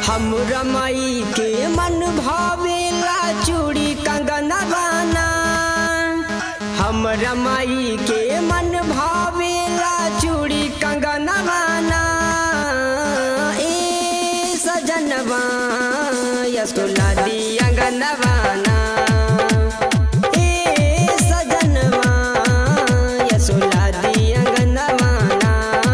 हमरा माई के मन भावेला चूड़ी कंगन बाना हमरा माई के मन भावेला चूड़ी कंगन बाना ए सजनवा यसुला दी अंगनवाना ए सजनवा यसुला दी अंगनवाना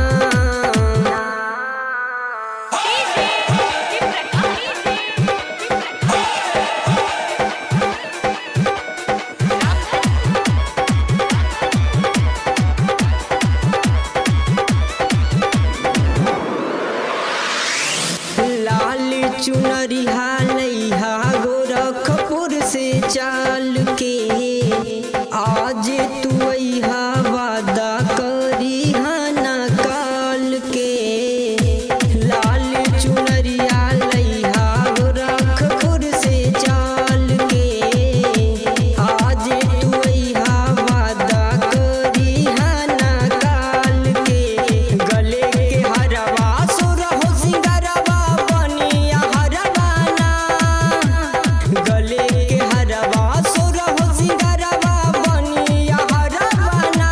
लाल चुनरिहा लैहा गोरखपुर से चाल के आज तू अहा वादा करी ना काल के लाल चुनरिया लैहा गोरखपुर से चाल के आज तू अहा वादा करी ना काल के गले के हरवा सुर हो सिंगरवा बनिया हरवाना गले के हरवा सुर हो सिंगरवा बनिया हरवाना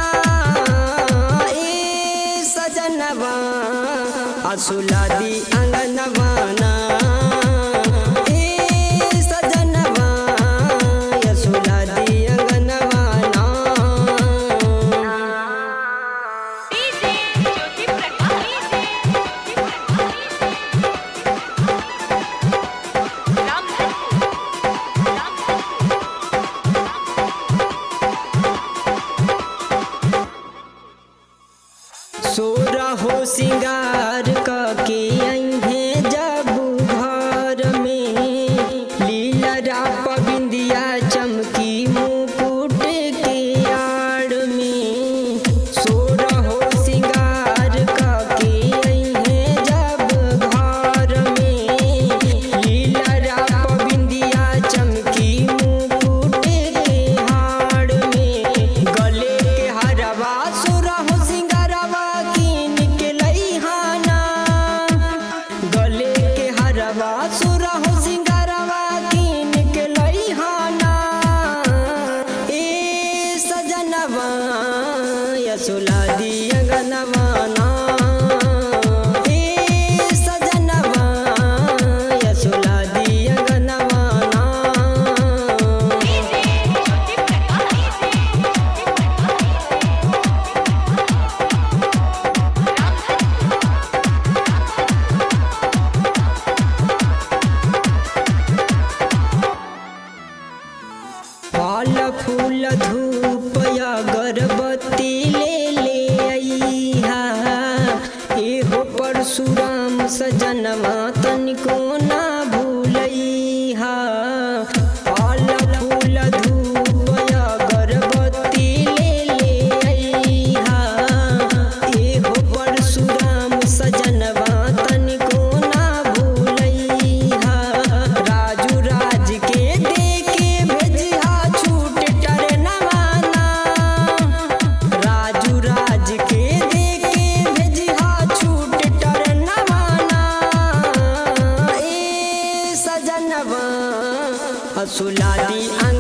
ए सजनवा असुलादी अंगनवाना ए सजनवा असुलादी अंगनवाना डीजे ज्योति प्रकाश रामधनपुर रामधनपुर सोरा हो सिंगार के अहे जब घर में लीला राप बिंदिया चमकी मुकुट के आड़ में सोरा हो सिंगार के अहे जब घर में लीला राप बिंदिया चमकी मुकुट के हाड़ में गले के हरवा सुरा हो सिंगारवा कीन के लइहाना गले के हरवा सुरा हो सिंगारवा कीन के लइहाना ए सजनवा यसुला दी अंगनवाना ए सजनवा यसुला दी अंगनवाना डीजे ज्योति फल फूल धूप अगरबत्ती ले ले अइहा एहो परशुराम सजनवा तनिको ना भूलैहा फल फूल धूप अगरबत्ती ले ले अइहा एहो परशुराम सजनवा तनिको ना भूलैहा राजू राज के देके भेजिहा छूट टरनवाना राजू राज के देके भेजिहा छूट टरनवाना ए सजनवा असुलादी